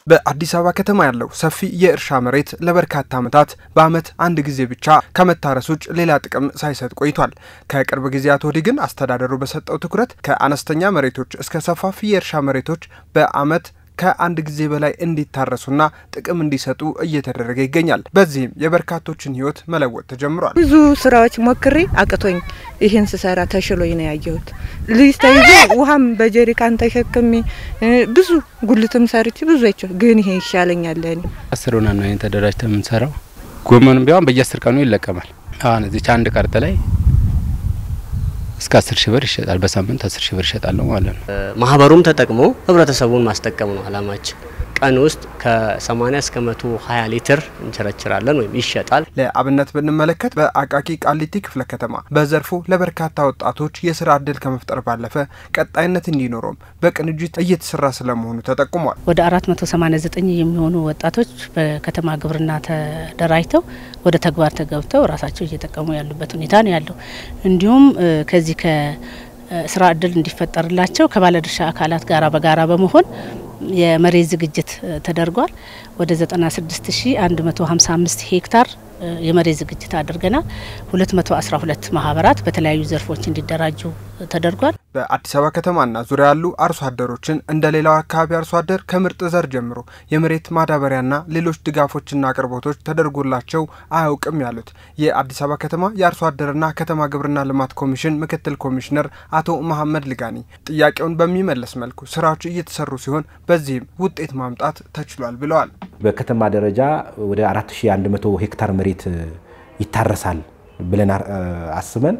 በአዲስ አበባ ከተማ ያለው ሰፊ የእርሻ መሬት ለበርካታ ዓመታት በዓመት አንድ ጊዜ ብቻ ከመታረስ ውጭ ሌላ ጥቅም ሳይሰጥ ቆይቷል። ከቅርብ ጊዜያት ወዲህ ግን አስተዳደሩ በሰጠው ትኩረት ከአነስተኛ መሬቶች እስከ ሰፋፊ የእርሻ መሬቶች በዓመት ከአንድ ጊዜ በላይ እንዲታረሱና ጥቅም እንዲሰጡ እየተደረገ ይገኛል። በዚህም የበርካቶችን ሕይወት መለወጥ ተጀምሯል። ብዙ ስራዎች ሞክሬ አቅቶኝ ይህን ስሰራ ተሽሎኝ ነው ያየሁት። ልጅ ተይዞ ውሃም በጀሪካን ተሸክሜ ብዙ ጉልትም ሰርቼ ብዙ አይቼው፣ ግን ይሄ ይሻለኛል ለእኔ። አስር ሆና ነው ይህን ተደራጅተ የምንሰራው። ጎመንም ቢሆን በየአስር ቀኑ ይለቀማል። አሁን እዚች አንድ ቀርጥ ላይ እስከ አስር ሺህ ብር ይሸጣል። በሳምንት አስር ሺህ ብር ይሸጣለሁ ማለት ነው። ማህበሩም ተጠቅሞ ህብረተሰቡን ማስጠቀም ነው አላማችን። ቀን ውስጥ ከ80 እስከ 120 ሊትር እንቸረችራለን ወይም ይሸጣል። ለአብነት ብንመለከት በአቃቂ ቃሊቲ ክፍለ ከተማ በዘርፉ ለበርካታ ወጣቶች የስራ እድል ከመፍጠር ባለፈ ቀጣይነት እንዲኖረውም በቅንጅት እየተሰራ ስለመሆኑ ተጠቁሟል። ወደ 489 የሚሆኑ ወጣቶች በከተማ ግብርና ተደራጅተው ወደ ተግባር ተገብተው ራሳቸው እየጠቀሙ ያሉበት ሁኔታ ነው ያለው። እንዲሁም ከዚህ ከስራ እድል እንዲፈጠርላቸው ከባለድርሻ አካላት ጋራ በጋራ በመሆን የመሬት ዝግጅት ተደርጓል። ወደ 96155 ሄክታር የመሬት ዝግጅት አድርገናል። 212 ማህበራት በተለያዩ ዘርፎች እንዲደራጁ ተደርጓል። በአዲስ አበባ ከተማና ዙሪያ ያሉ አርሶ አደሮችን እንደ ሌላው አካባቢ አርሶ አደር ከምርጥ ዘር ጀምሮ የመሬት ማዳበሪያና ሌሎች ድጋፎችና አቅርቦቶች ተደርጎላቸው አያውቅም ያሉት የአዲስ አበባ ከተማ የአርሶ አደርና ከተማ ግብርና ልማት ኮሚሽን ምክትል ኮሚሽነር አቶ መሐመድ ልጋኒ ጥያቄውን በሚመለስ መልኩ ስራዎች እየተሰሩ ሲሆን በዚህም ውጤት ማምጣት ተችሏል ብለዋል። በከተማ ደረጃ ወደ 4100 ሄክታር መሬት ይታረሳል ብለን አስበን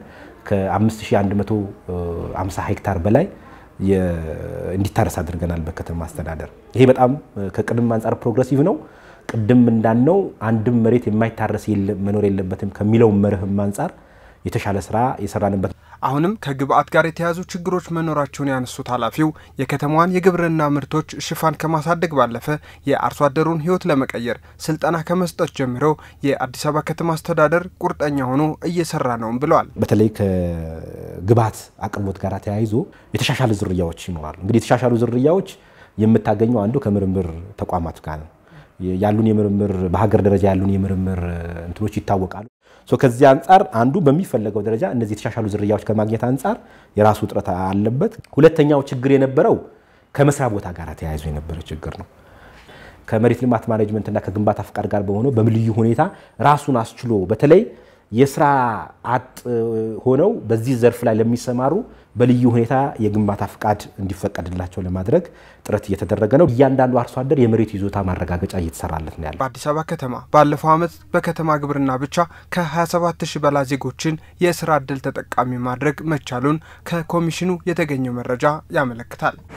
ከ5150 ሄክታር በላይ እንዲታረስ አድርገናል በከተማ አስተዳደር። ይሄ በጣም ከቅድም አንጻር ፕሮግረሲቭ ነው። ቅድም እንዳልነው አንድም መሬት የማይታረስ መኖር የለበትም ከሚለው መርህም አንጻር የተሻለ ስራ የሰራንበት አሁንም ከግብአት ጋር የተያዙ ችግሮች መኖራቸውን ያነሱት ኃላፊው የከተማዋን የግብርና ምርቶች ሽፋን ከማሳደግ ባለፈ የአርሶ አደሩን ሕይወት ለመቀየር ስልጠና ከመስጠት ጀምሮ የአዲስ አበባ ከተማ አስተዳደር ቁርጠኛ ሆኖ እየሰራ ነውም ብለዋል። በተለይ ከግብአት አቅርቦት ጋር ተያይዞ የተሻሻሉ ዝርያዎች ይኖራሉ። እንግዲህ የተሻሻሉ ዝርያዎች የምታገኘው አንዱ ከምርምር ተቋማት ጋር ነው። ያሉን የምርምር በሀገር ደረጃ ያሉን የምርምር እንትኖች ይታወቃሉ። ከዚህ አንጻር አንዱ በሚፈለገው ደረጃ እነዚህ የተሻሻሉ ዝርያዎች ከማግኘት አንጻር የራሱ እጥረት አለበት። ሁለተኛው ችግር የነበረው ከመስሪያ ቦታ ጋር ተያይዞ የነበረ ችግር ነው። ከመሬት ልማት ማኔጅመንትና ከግንባታ ፍቃድ ጋር በሆነው በልዩ ሁኔታ ራሱን አስችሎ በተለይ የስራ አጥ ሆነው በዚህ ዘርፍ ላይ ለሚሰማሩ በልዩ ሁኔታ የግንባታ ፍቃድ እንዲፈቀድላቸው ለማድረግ ጥረት እየተደረገ ነው። እያንዳንዱ አርሶ አደር የመሬት ይዞታ ማረጋገጫ እየተሰራለት ነው ያለ። በአዲስ አበባ ከተማ ባለፈው ዓመት በከተማ ግብርና ብቻ ከ27 ሺህ በላይ ዜጎችን የስራ ዕድል ተጠቃሚ ማድረግ መቻሉን ከኮሚሽኑ የተገኘው መረጃ ያመለክታል።